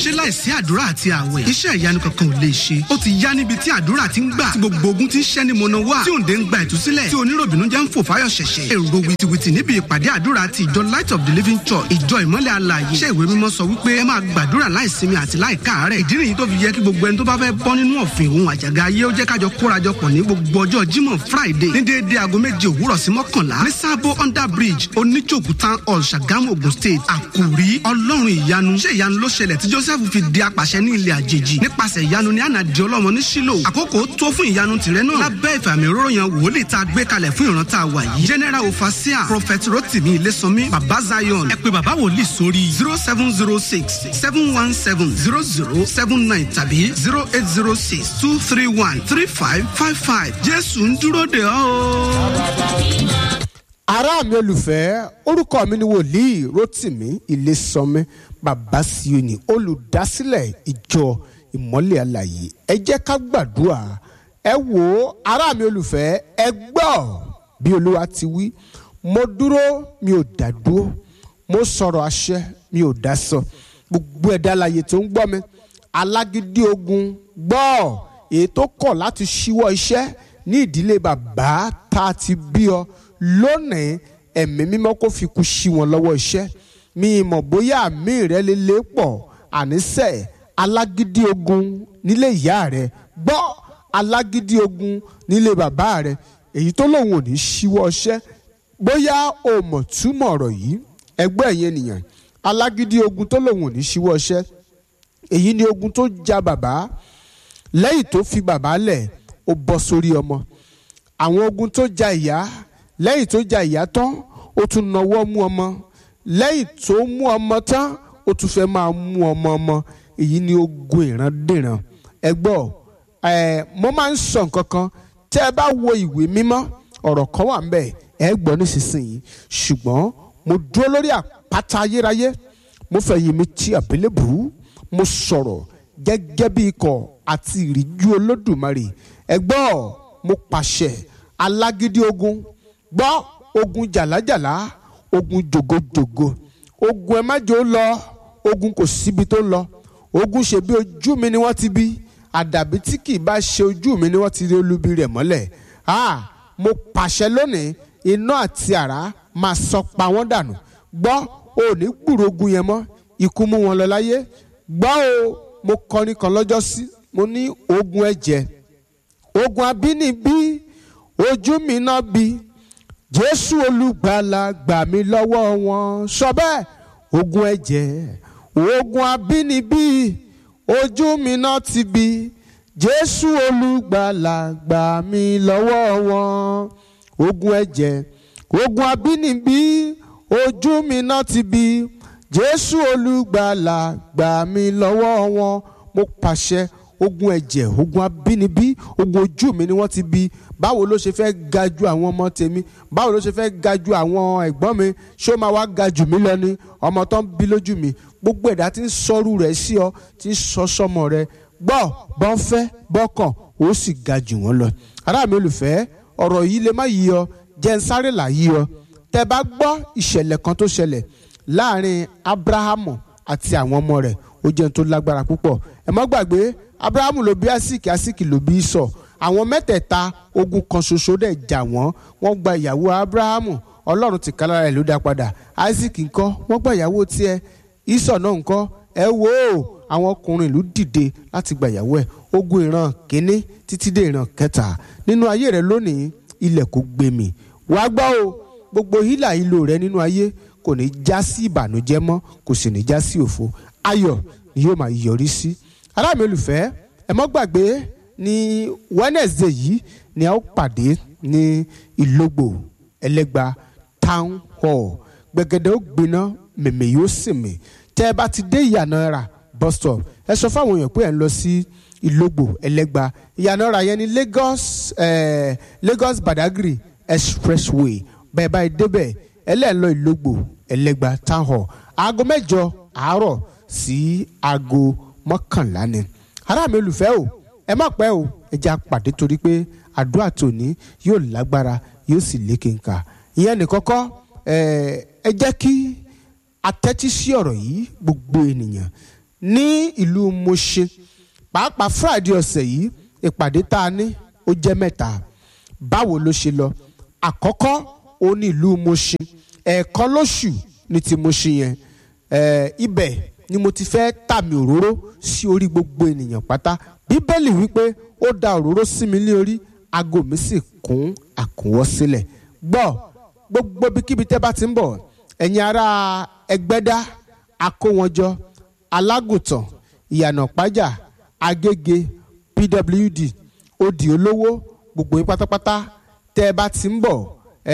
ṣé láìsí àdúrà àti àwẹ̀ iṣẹ́ ìyanu kankan ò lè ṣe ó ti yá níbi tí àdúrà ti ń gbà tí gbogbo ogun ti ń ṣẹ́ ni mọ̀nà wá tí òǹdè ń gba ìtúsílẹ̀ tí oníròbìnú jẹ́ ń fò fáyọ̀ ṣẹ̀ṣẹ̀ èrò wìtìwìtì níbi ìpàdé àdúrà ti ìjọ light of the living church ìjọ ìmọ́lẹ̀ alààyè ṣé ìwé mímọ́ sọ wípé ẹ máa gbàdúrà láìsinmi àti láìkáàárẹ̀ ìdí nìyí tó fi yẹ kí gbogbo ẹni tó bá fẹ́ bọ́ nínú ọ̀fìn òun àjàgà ayé ó jẹ́ kájọ kórajọpọ̀ ní gbogbo ọjọ́ jímọ̀ friday ní déédéé aago méje òwúrọ̀ sí mọ́kànlá ní sábó under bridge oníjòkú town hall ṣàgámù ogun state àkùrí ọlọ́run ìyanu ṣé ìyanu ló ṣẹlẹ̀ tí joseph fi di apàṣẹ ní ilẹ̀ àjèjì nípasẹ̀ ìyanu ní ànàdì ọlọ́mọ ní sílò àkókò tó fún ìyanu tìrẹ náà lábẹ́ ìfàmì òróró yan wòlíì tá a gbé kalẹ̀ fún ìran tá a wà yìí general ofasia prophet rotimi ilésànmí baba zion ẹ pé baba wòlíì sórí zero seven zero six seven one seven zero zero seven nine tàbí zero eight zero six two three one three five five five jésù ń dúró de ọ́ o. ará mi olùfẹ́ orúkọ mi ni wòlíì rotimi ilésànmí baba sioni olùdásílẹ̀ ìjọ ìmọ́lẹ̀ àlàyé ẹ jẹ́ ká gbàdúrà ẹ wò ó ará mi olùfẹ́ ẹ gbọ́ bí olúwa ti wí mo dúró mi ò dá dúró mo sọ̀rọ̀ àṣẹ mi ò dá sọ gbogbo ẹ̀dá alàyè tó ń gbọ́ mi alágídí ogun gbọ́ èyí tó kọ̀ láti ṣíwọ́ iṣẹ́ ní ìdílé bàbá tá a ti bí ọ lónìí ẹ̀mí mímọ́ kó fi kú sí wọn lọ́wọ́ iṣẹ́ mi mọ̀ bóyá àmì rẹ lè lé pọ̀ àníṣe alágídí ogun nílé ìyá rẹ gbọ́ alágídí ogun nílé bàbá rẹ èyí tó lòun ò ní ṣíwọ́ iṣẹ́ bóyá o mọ̀ túmọ̀ ọ̀rọ̀ yìí ẹgbẹ́ ẹ̀yìn ènìyàn alágídí ogun tó lòun ò ní ṣíwọ́ iṣẹ́ èyí ni ogun tó ja bàbá lẹ́yìn tó fi bàbá lẹ̀ ó bọ́ sórí ọmọ àwọn ogun tó ja ìyá lẹ́yìn tó ja ìyá tán ó tún nawọ́ mú ọmọ lẹ́yìn tó mú ọmọ tán ó tún fẹ́ máa mú ọmọ ọmọ èyí ni ogun ìrandíran ẹ gbọ́ ẹ mo máa ń sọ nǹkan kan tẹ́ ẹ bá wo ìwé mímọ́ ọ̀rọ̀ kan wà ńbẹ̀ ẹ gbọ́ nísinsìnyí ṣùgbọ́n mo dúró lórí àpáta ayérayé mo fẹ̀yìn mi ti àbélébù mo sọ̀rọ̀ gẹ́gẹ́ bí ikọ̀ àti ìríjú olódùmarè ẹ gbọ́ mo pàṣẹ alágídí ogun gbọ́ ogun jàlájàlá ogun jògojògo ogun ẹ má jò ó lọ ogun kò síbi tó ń lọ ogun ṣe bí ojú mi ni wọ́n ti bí àdàbí tí kì í bá ṣe ojú mi ni wọ́n ti rí olubi rẹ̀ mọ́lẹ̀ ah mo pàṣẹ lónìí iná àti àrá máa sọ pa wọ́n dànù gbọ́ ò ní gbúrò ogun yẹn mọ́ ikú mú wọn lọ láyé gbọ́ o mo kọrin kan lọ́jọ́ sí mo ní ogun ẹ̀jẹ̀ ogun abínibí ojú mi náà bí jésù olùgbàlà gbà mí lọ́wọ́ wọn sọ bẹ́ẹ̀ ogun ẹ̀jẹ̀ ogun abínibí ojú mi náà ti bí jésù olùgbàlà gbà mí lọ́wọ́ wọn ogun ẹ̀jẹ̀ ogun abínibí ojú mi náà ti bí jésù olùgbàlà gbà mí lọ́wọ́ wọn mo pàṣẹ ogun ẹ̀jẹ̀ ogun abínibí ogun ojú mi ni wọ́n ti bí báwo ló ṣe fẹ́ ga ju àwọn ọmọ tèmi báwo ló ṣe fẹ́ ga ju àwọn ẹ̀gbọ́n mi ṣé ó máa wá ga jù mí lọ ni ọmọ tó ń bí lójú mi gbogbo ẹ̀dá tí ń sọ́rú rẹ̀ sí ọ tí ń sọ sọmọ rẹ̀ gbọ́ bọ́n fẹ́ bọ́kàn ó sì ga jù wọ́n lọ. ará mi olùfẹ́ ọ̀rọ̀ yìí lè má yí ọ jẹ́ ń sáré là yí ọ tẹ́ bá gbọ́ ìṣẹ̀lẹ̀ kan tó ṣẹlẹ̀ láàrin abrahamu àti àwọn ọmọ rẹ̀ ó jẹ́ tó lágbára púpọ̀ ẹ má gbàgbé abrahamu ló bí asiki asiki ló bí sọ àwọn mẹ́tẹ̀ẹ̀ta ogun kan ṣoṣo dẹ̀ jà wọ́n wọ́n gba ìyàwó abrahamu ọlọ́run ti kálára ẹ̀ ló dá padà isaac ńkọ́ wọ́n gba ìyàwó tiẹ̀ isọ̀ náà ńkọ́ ẹ wò ó àwọn ọkùnrin ìlú dìde láti gba ìyàwó ẹ̀ ogun ìran kínní títí dé ìran kẹta nínú ayé rẹ lónìí ilẹ̀ kò gbé mi wàá gbọ́ o gbogbo hílà ìlò rẹ nínú ayé kò ní já sí ìbànújẹ́ mọ́ kò sì ní já sí òfo ayọ̀ ni yóò máa yọrí sí ará mi olùfẹ́ ẹ mọ́ gbàgbé ní wednesday yìí ni a ó pàdé ní ìlógbò ẹlẹ́gba town hall gbẹ̀gẹ̀dẹ̀ ó gbiná mèmè yóò sì mì tẹ́ ẹ bá ti dé ìyànà ra bus stop ẹ sọ fáwọn èèyàn pé ẹ ń lọ sí ìlógbò ẹlẹ́gba ìyànà ra yẹn ní lagos eh, lagos badagry expressway bẹ́ẹ̀ báyìí débẹ̀ ẹlẹ́ẹ̀ lọ ìlógbò ẹlẹ́gba town hall aago mẹ́jọ àárọ̀ sí aago mọ́kànlá ni ará mi olùfẹ́ o ẹ má pẹ́ o ẹ jẹ́ àpàdé torí pé àdúrà tòní yóò lágbára yóò sì lékenkà ìyẹn nìkọ́kọ́ ẹ jẹ́ kí atẹ́tí sí ọ̀rọ̀ yìí gbogbo ènìyàn ní ìlú Mushin pàápàá Friday ọ̀sẹ̀ yìí ìpàdé tá a ní ó jẹ́ mẹ́ta báwo ló ṣe lọ àkọ́kọ́ ó ní ìlú Mushin ẹ̀ẹ̀kan lóṣù ní ti Mushin yẹn ibẹ̀ ni mo ti fẹ́ tàmì òróró sí orí gbogbo ènìyàn pátá bíbélì wípé ó da òróró sí mi ní orí aago mi sì kún àkúnwọ́ sílẹ̀ gbọ́ gbogbo ibikíbi tẹ́ bá ti ń bọ̀ ẹ̀yin ará ẹgbẹ́dá akówọnjọ alágùntàn ìyànà pájà agége pwd odi olówó gbogbo yín pátápátá tẹ́ ẹ bá ti ń bọ̀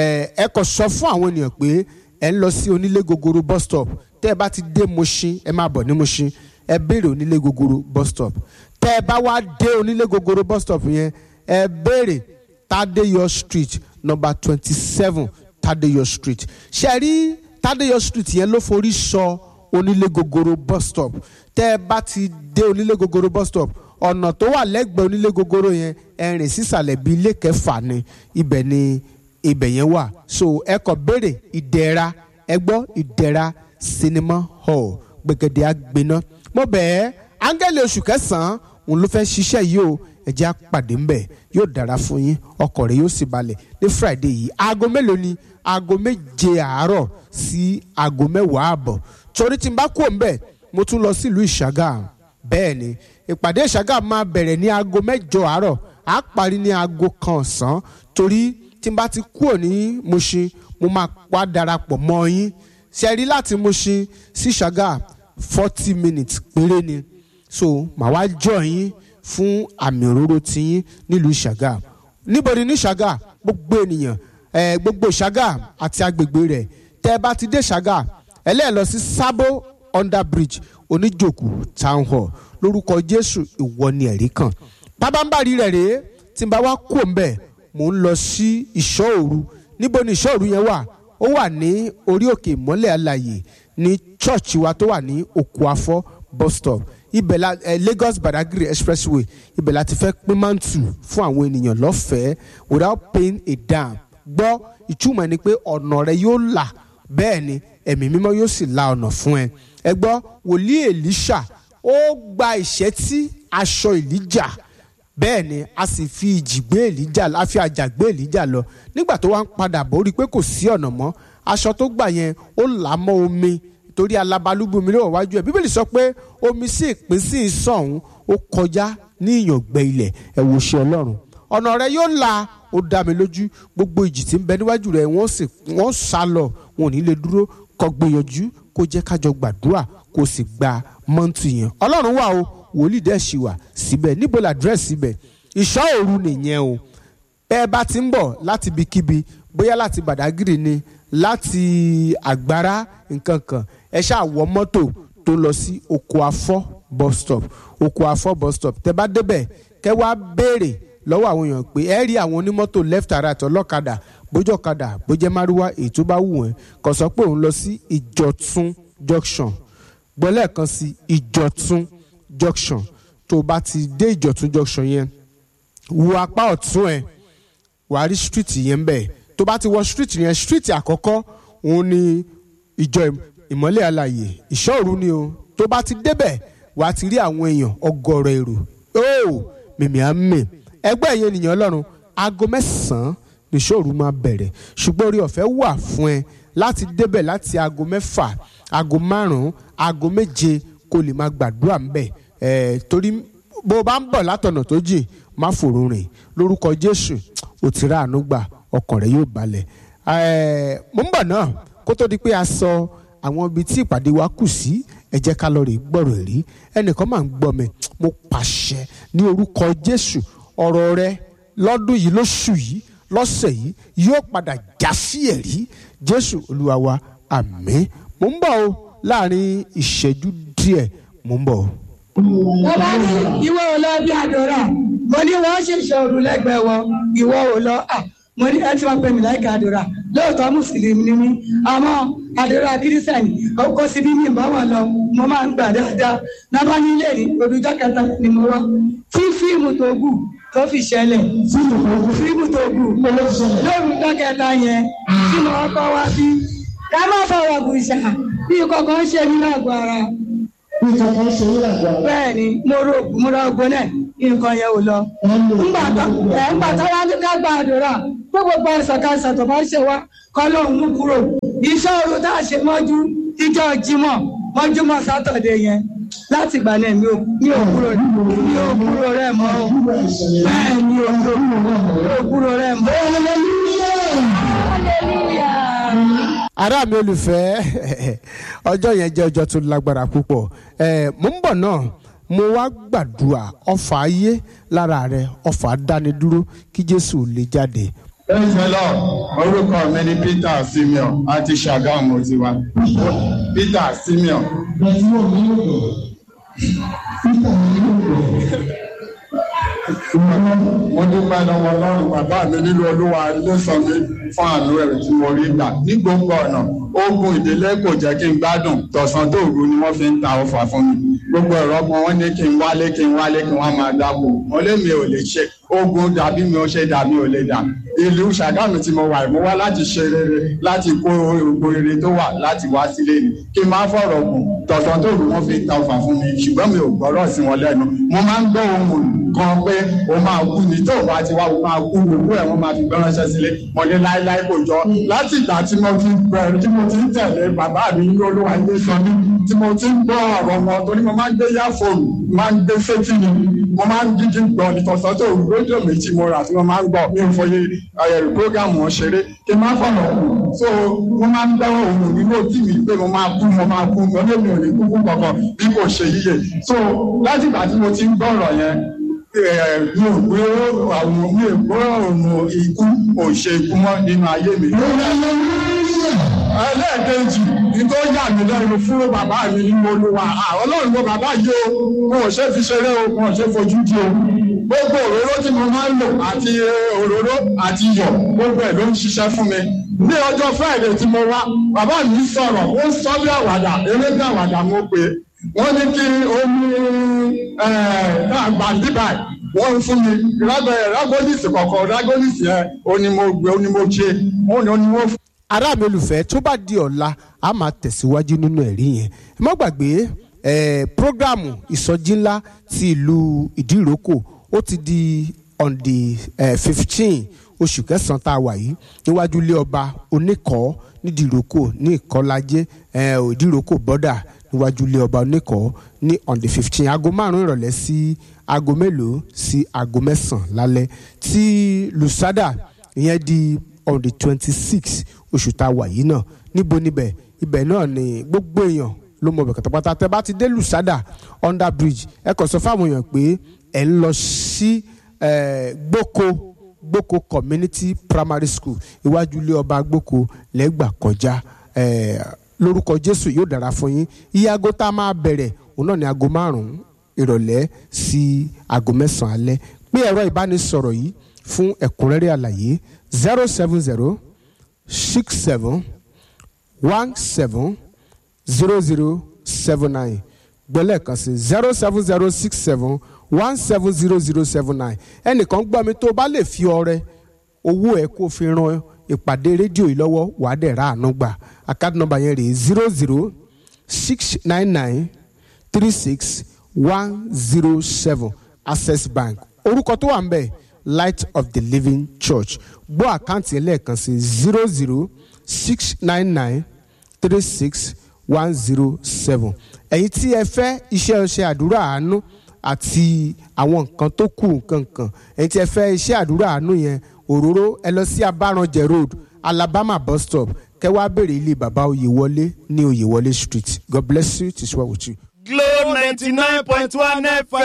ẹ kò sọ fún àwọn ènìyàn pé ẹ ń lọ sí onílé gogoro bus stop tẹ́ ẹ bá ti dé Mushin ẹ máa bọ̀ ní Mushin ẹ béèrè onílé gogoro bus stop tẹ́ ẹ bá wá dé onílé gogoro bus stop yẹn ẹ béèrè Tadeyo street number twenty seven Tadeyo street ṣe rí Tadeyo street yẹn ló forí sọ onílé gogoro bus stop tẹ́ ẹ bá ti dé onílé gogoro bus stop ọ̀nà tó wà lẹ́gbẹ̀ẹ́ onílé gogoro yẹn ẹ rìn sísàlẹ̀ bíi ilé kẹfà ni ibẹ̀ ni ibẹ̀ yẹn wà so ẹ kọ béèrè ìdẹ̀ra ẹ gbọ́ ìdẹ̀ra cinema hall gbẹ̀gẹ̀dẹ̀ àgbẹ̀ná mo bẹ̀ ẹ́ áńgẹ́lì oṣù kẹsàn-án òun ló fẹ́ ṣiṣẹ́ yìí o ẹ jẹ́ àpàdé ńbẹ̀ yóò dára fún yín ọkọ̀ rẹ̀ yóò sì balẹ̀ ní friday yìí aago mélòó ni aago méje àárọ̀ sí aago mẹ́wàá àbọ̀ torí tí n bá kú ńbẹ̀ mo tún lọ sílùú ìṣàgà bẹ́ẹ̀ ni ìpàdé ìṣàgà máa bẹ̀rẹ̀ ní aago mẹ́jọ àárọ̀ á parí ní aago kan ọ̀sán torí tí n bá ti kúrò ní Mushin mo máa wá darapọ̀ mọ́ yín ṣe rí láti Mushin sí ṣàgà forty minutes péré ni so màá wá jọ yín fún àmì òróró tiyín nílùú ṣàgà níbo ni ní ṣàgà gbogbo ènìyàn ẹ gbogbo ṣàgà àti agbègbè rẹ̀ tẹ́ ẹ bá ti dé ṣàgà ẹlẹ́ẹ̀ lọ sí sábó under bridge oníjòkù town hall lórúkọ jésù ìwọ ni ẹ̀rí kan pábánbárì rẹ̀ rèé tí n bá wá kú òǹbẹ̀ mò ń lọ sí ìṣọ́ òru níbo ni ìṣọ́ òru yẹn wà ó wà ní orí òkè ìmọ́lẹ̀ alàyè ní chọ́ọ̀chì wa tó wà ní òkú afọ́ bus stop ibẹ̀ la eh, Lagos Badagry expressway ibẹ̀ la ti fẹ́ pín mántù fún àwọn ènìyàn lọ́fẹ̀ẹ́ without paying a dime gbọ́ ìtumọ̀ ẹni pé ọ̀nà rẹ yóò là bẹ́ẹ̀ ni ẹ̀mí mímọ́ yóò sì la ọ̀nà fún ẹ ẹ gbọ́ wòlíì Èlíṣà ó gba ìṣẹ́tí aṣọ Èlíjà bẹ́ẹ̀ ni a sì fi ìjì gbé Èlíjà a fi àjà gbé Èlíjà lọ nígbà tó wá ń padà bọ̀ ó rí i pé kò sí ọ̀nà mọ́ aṣọ tó gbà yẹn ó là á mọ́ omi torí alabalúgbú mi lọ́wọ́ wájú ẹ̀ bíbélì sọ pé omi sí ìpín sí ìsọ̀hún ó kọjá ní ìyàngbẹ ilẹ̀ ẹ̀ wò ṣe ọlọ́run ọ̀nà rẹ yóò la ó dá mi lójú gbogbo ìjì tí ń bẹ níwájú rẹ wọ́n sì wọ́n sá lọ wọn ò ní lè dúró kó gbìyànjú kó jẹ́ kájọ gbàdúrà kó sì gba mọ́ǹtù yẹn ọlọ́run wà o wòlíì dẹ̀ ṣì wà síbẹ̀ níbo la dírẹ́sì síbẹ̀ ìṣọ́ òru nìyẹn o bẹ́ẹ̀ bá ti ń bọ̀ láti ibikíbi bóyá láti Bàdágìrì ni láti àgbára nǹkan kan ẹ ṣáà wọ mọ́tò tó lọ sí oko afọ́ bus stop oko afọ́ bus stop tẹ bá débẹ̀ kẹ wá béèrè lọ́wọ́ àwọn èèyàn pé ẹ rí àwọn onímọ́tò left and right ọlọ́kadà bójú ọ̀kadà bójẹ́ márúwá èyí tó bá wù ẹ́ kò sọ pé òun lọ sí ìjọ̀tún junction gbọ́ lẹ́ẹ̀kan sí ìjọ̀tún junction tó o bá ti dé ìjọ̀tún junction yẹn wo apá ọ̀tún ẹ̀ wàá rí street yẹn bẹ́ẹ̀ tó bá ti wọ street yẹn street àkọ́kọ́ òun ni ìjọ ìmọ́lẹ̀ àlàyé ìṣọ́òru ni o tó bá ti débẹ̀ wàá ti rí àwọn èèyàn ọgọ́rọ̀ èrò óò mìmí á mì ẹgbẹ́ ẹ̀yẹ ènìyàn ọlọ́run aago mẹ́sàn-án ní ìṣọ́òru máa bẹ̀rẹ̀ ṣùgbọ́n orí ọ̀fẹ́ wà fún ẹ láti débẹ̀ láti aago mẹ́fà aago márùn-ún aago méje kó lè máa gbàdúrà ńbẹ̀ ẹ̀ torí bó o bá ń bọ̀ látọ̀nà tó jìn má fòrò rìn lórúkọ jésù ò ti rà àánú gbà ọkàn rẹ yóò balẹ̀ mo ń bọ̀ náà kó tó di pé a sọ àwọn ibi tí ìpàdé wa kù sí ẹ jẹ́ ká lọ rè gbọ́rọ̀ rí ẹnìkan máa ń gbọ́ mi mo pàṣẹ ní orúkọ jésù ọ̀rọ̀ rẹ lọ́dún yìí lóṣù yìí lọ́sẹ̀ yìí yóò padà já sí ẹ̀rí jésù olúwa wa àmín mo ń bọ̀ o láàrin ìṣẹ́jú díẹ̀ mo ń bọ̀ o. bàbá ní ìwọ ò lọ bí àdúrà mo ní wọn ṣèṣe òru lẹ́gbẹ̀ẹ́ wọn ìwọ ò lọ mo ní ẹ ti máa pè mí láìka àdúrà lóòótọ́ mùsùlùmí ni mí àmọ́ àdúrà kírísítẹ̀nì kò sí bí mi bá wọn lọ mo máa ń gbà dáadáa nábà nílé ní olùjọ́ kẹta ni mo wá tí fíìmù tó gù tó fi ṣẹlẹ̀ fíìmù tó gù lórúkọ kẹta yẹn tí mo kọ́ wá bí ká má fọwọ́ bùṣà bí kọ̀ọ̀kan ṣe nínú àgọ́ ara bí kankan ṣe ní àgbà bẹ́ẹ̀ ni mo ro mo ra ogun náà nǹkan yẹn ò lọ. ńgbà tó ẹ̀ ńgbà tó wá ní ká gba àdúrà pé gbogbo àìsàn káìsàn tó bá ṣe wá kọ́ ló ń mú kúrò. iṣẹ́ òru tá a ṣe mọ́jú ìjọ jímọ̀ mọ́júmọ́ sátọ̀dé yẹn láti ìgbà náà mi ò mi ò kúrò mi ò kúrò rẹ̀ mọ́ o. bẹ́ẹ̀ ni o mi ò kúrò rẹ̀ mọ́. hallelujah. ará mi olùfẹ́ ọjọ́ yẹn jẹ́ ọjọ́ tó lágbára púpọ̀ ẹ̀ mò ń bọ̀ náà mo wá gbàdúrà ọfà ayé lára rẹ ọfà dánidúró kí jésù lè jáde Praise the Lord. Orúkọ mi ni Peter Simeon àti Ṣàgámù ti wá. Peter Simeon. bẹ́ẹ̀ tí wọ́n ní lòdò títà ní lòdò Mo dúpẹ́ lọ́wọ́ Ọlọ́run bàbá mi nínú Olúwa ló sọ mí fún àánú ẹ̀rù tí mo rí gbà. Ní gbogbo ọ̀nà, ogun ìdílé kò jẹ́ kí n gbádùn. Tọ̀sán tó òru ni wọ́n fi ń ta ọfà fún mi. Gbogbo ẹ̀rọ ọgbọ́n wọn ní kí n wálé kí n wálé kí wọ́n máa dáko. Mo lé mi ò lè ṣe. Ogun dàbí mi ò ṣe dà mi ò lè dà. Ìlú Ṣàgámù tí mo wà mo wá láti ṣe rere láti kó gbogbo rere tó wà láti wá sílé ni. Kí n máa fọ̀rọ̀ gùn. Tọ̀sán tó òru wọ́n fi ń ta ọfà fún mi. Ṣùgbọ́n mi ò gbọ́rọ̀ sí wọn lẹ́nu. Mo máa ń gbọ́ ohun kan pé o máa kú ní tó bá ti wá o máa kú gbogbo ẹ̀ wọ́n máa fi gbọ́ ránṣẹ́ sílé mo ní láéláé kò jọ láti ìgbà tí mo ti bẹ̀rẹ̀ tí mo ti ń tẹ̀lé bàbá mi ní olúwa ilé sọ mí tí mo ti ń gbọ́ ọ̀rọ̀ wọn torí mo máa ń gbé yáfóònù máa ń gbé sétí ni mo máa ń dídí gbọ́ nítòsán tó rédíò méjì mo rà tí mo máa ń gbọ́ mi ò fọyé ẹ̀rù prógámù wọn ṣeré kí n má fọ̀nà kù so mo máa ń dáwọ́ òun nínú òtí mi pé mo máa kú mo máa kú mo lé mi ò ní kú fún kankan bí kò ṣe yíyẹ so láti ìgbà tí mo ti ń gbọ́ ọ̀rọ̀ yẹn mi ò gbé àwọn mi ò gbọ́ ọ̀nà ikú ò ṣe ikú mọ́ nínú ayé mi. ẹlẹ́ẹ̀kejì ní tó yà mí lẹ́nu fún bàbá mi nínú olúwa ọlọ́run wo bàbá yìí o wọn ò ṣe fi ṣeré o wọn ò ṣe fojú di o gbogbo òróró tí mo máa ń lò àti òróró àti iyọ̀ gbogbo ẹ̀ ló ń ṣiṣẹ́ fún mi ní ọjọ́ friday tí mo wá bàbá mi sọ̀rọ̀ ó ń sọ bí àwàdà eré bí àwàdà mo pè é wọ́n ní kí omi àgbà bíbà wọ́n ń fún mi rágólìsì kọ̀ọ̀kan rágólìsì ẹ̀ onímọ̀gbẹ́ onímọ̀ṣe onímọ̀ fún. ará mi olùfẹ́ tó bá di ọ̀la a máa tẹ̀síwájú nínú ẹ̀rí yẹn ẹ má gbàgbé eh, programu ìsọjí ńlá ti ìlú ìdíròkò ó ti di on the fifteen oṣù kẹsàn-án tá a wà yìí níwájú ilé ọba oníkọ́ nídìíròkò ní ìkọ́lájẹ́ ìdíròkò bọ́dà níwájú ilé ọba oníkọ́ ní on the fifteen aago márùn-ún ìrọ̀lẹ́ sí aago mélòó sí aago mẹ́sàn-án lálẹ́ tí lusada ìyẹn di on the twenty six oṣù tá a wà yìí náà níbo níbẹ̀ ibẹ̀ náà ni gbogbo èèyàn ló mọ̀ bẹ̀ kàtàkàtà tẹ bá ti dé lusada under bridge ẹ kàn sọ fáwọn èèyàn pé ẹ ń lọ sí gboko gboko community primary school iwájú ilé ọba gboko lẹ́gbà kọjá lórúkọ jésù yóò dára fún yín iye aago tá a máa bẹ̀rẹ̀ òun náà ní aago márùn-ún ìrọ̀lẹ́ sí aago mẹ́sàn-án alẹ́ pé ẹ̀rọ ìbánisọ̀rọ̀ yìí fún ẹ̀kúnrẹ́rẹ́ àlàyé zero seven zero six seven one seven zero zero seven nine gbọ́lẹ̀ kan sí zero seven zero six seven one seven zero zero seven nine ẹnìkan gbọ́ mi tó bá lè fi ọrẹ owó ẹ kó fi ran ìpàdé rédíò yìí lọ́wọ́ wàá dẹ̀ ra àánú gbà àkáàdì nọ́mbà yẹn rèé zero zero six nine nine three six one zero seven access bank orúkọ tó wà ń bẹ̀ light of the living church gbọ́ àkáǹtì yẹn lẹ́ẹ̀kan sí zero zero six nine nine three six one zero seven ẹ̀yin tí ẹ fẹ́ iṣẹ́ ọṣẹ àdúrà àánú àti àwọn nǹkan tó kù nǹkan kan ẹ̀yin tí ẹ fẹ́ iṣẹ́ àdúrà àánú yẹn òróró ẹ lọ sí abáranjẹ road alabama bus stop kẹ́ wá béèrè ilé bàbá oyèwọlé ní oyèwọlé street god bless you it is well with you. Glo ninety nine point one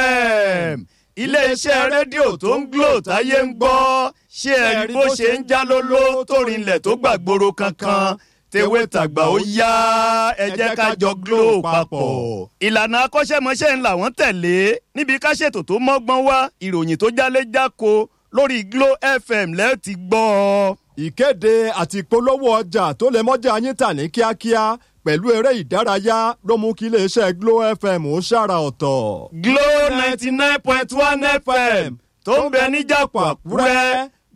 FM iléeṣẹ́ rédíò tó ń Glo táyé ń gbọ́ ṣé ẹ rí bó ṣe ń já lóló tó rinlẹ̀ tó gbàgbóró kankan tewé tàgbà ó yá ẹ jẹ́ ká jọ Glo papọ̀. ìlànà akọ́ṣẹ́mọṣẹ́ ń làwọn tẹ̀lé níbi ká ṣètò tó mọ́gbọ́n wá ìròyìn tó jálé jáko lórí Glo FM lẹ́ẹ̀ ti gbọ́ ọ. ìkéde àti ìpolówó ọjà tó lè mọ́jà yín tà ní kíákíá pẹ̀lú eré ìdárayá ló mú kí iléeṣẹ́ Glo FM ó ṣàrà ọ̀tọ̀. Glo ninety nine point one FM tó ń bẹ níjàpọ̀ Àkúrẹ́